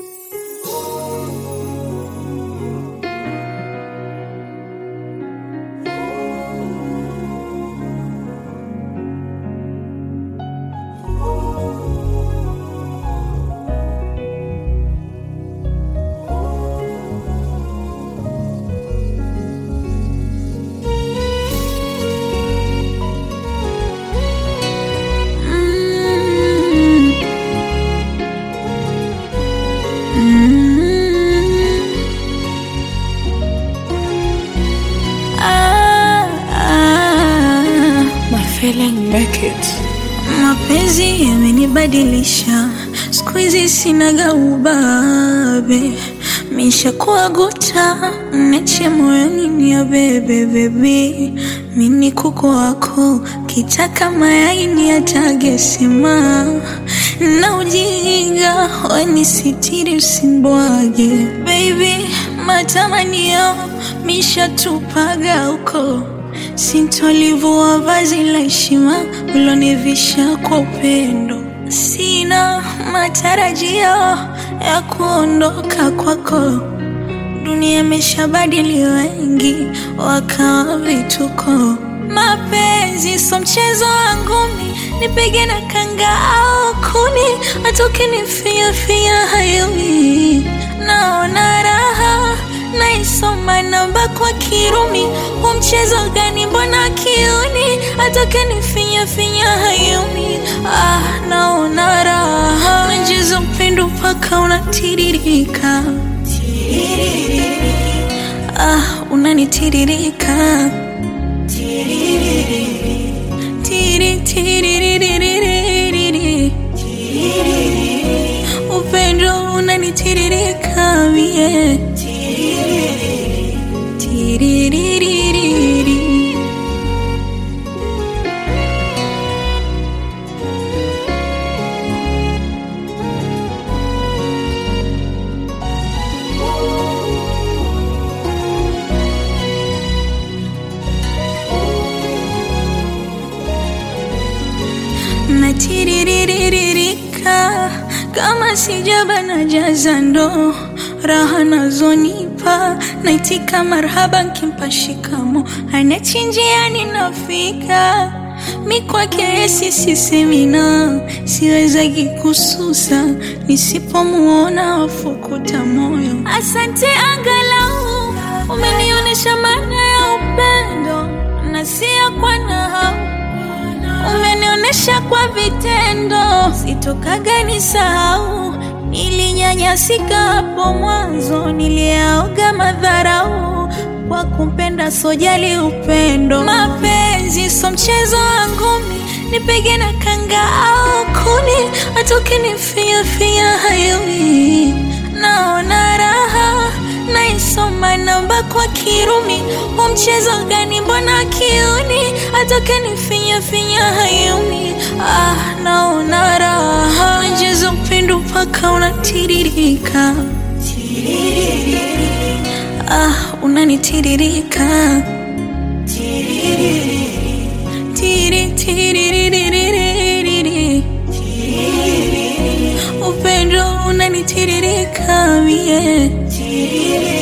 feeling make it. Mapenzi yamenibadilisha, siku hizi sinaga ubabe, mishakuwa guta mneche moyoni ni ya bebe bebi, mini kuku wako kitaka mayai ni atage sema na ujinga weni sitiri usimbwage baby, matamanio mishatupaga huko Sintolivua vazi la heshima ulonivisha kwa upendo. Sina matarajio ya kuondoka kwako, dunia imeshabadili wengi wakawa vituko. Mapenzi so mchezo wangu mi, nipige na kanga au kuni, atoke nifiafia hayumi, naona raha naisoma namba kwa Kirumi. Huu mchezo gani? Mbona kiuni atoke nifinya finya hayumi? Ah, naona raha najaza upendo mpaka unatiririka. Ah, unanitiririka Tiri, tiririririririri. upendo unanitiririka mie Tiriririri. natiriririka kama sijaba na jaza ndo raha nazonipa naitika marhaba nkimpa shikamo anachinjiani nafika mi kwake yesi sisemina siwezagi kususa nisipomuona wafukuta moyo asante angalau umenionyesha maana ya upendo na siya kwa nahau umenionyesha kwa vitendo, sitokaga nisahau. Nilinyanyasika hapo mwanzo, niliyaoga madharau kwa kumpenda, sojali upendo. Mapenzi so mchezo wangu mi, nipige na kanga au kuni, atoke nifiafia hayumi, naona raha naisoma namba kwa Kirumi. Huu mchezo gani? Mbona kiuni atoke nifinya finya hayumi? Ah, naona raha najaza upendo mpaka unatiririka. Ah, unanitiririka tiri tiririririririri. upendo unanitiririka mie